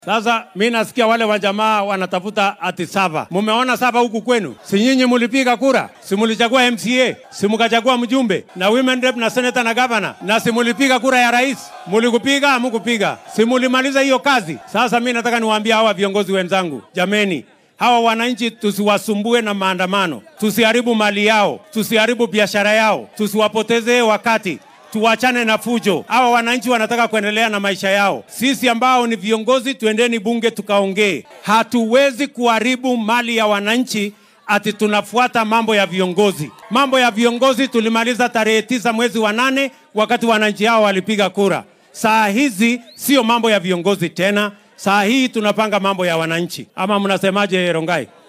Sasa mi nasikia wale wajamaa wanatafuta ati saba. Mumeona saba huku kwenu? Si nyinyi mulipiga kura? Si mulichagua MCA? Si mukachagua mjumbe na women rep na senator na governor? Na si mulipiga kura ya rais? Mulikupiga hamukupiga? Si mulimaliza hiyo kazi? Sasa mi nataka niwaambie hawa viongozi wenzangu, jameni, hawa wananchi tusiwasumbue na maandamano, tusiharibu mali yao, tusiharibu biashara yao, tusiwapotezee wakati tuwachane na fujo. Hawa wananchi wanataka kuendelea na maisha yao. Sisi ambao ni viongozi, tuendeni bunge tukaongee. Hatuwezi kuharibu mali ya wananchi ati tunafuata mambo ya viongozi. Mambo ya viongozi tulimaliza tarehe tisa mwezi wa nane wakati wananchi hao walipiga kura. Saa hizi sio mambo ya viongozi tena, saa hii tunapanga mambo ya wananchi. Ama mnasemaje, Rongai?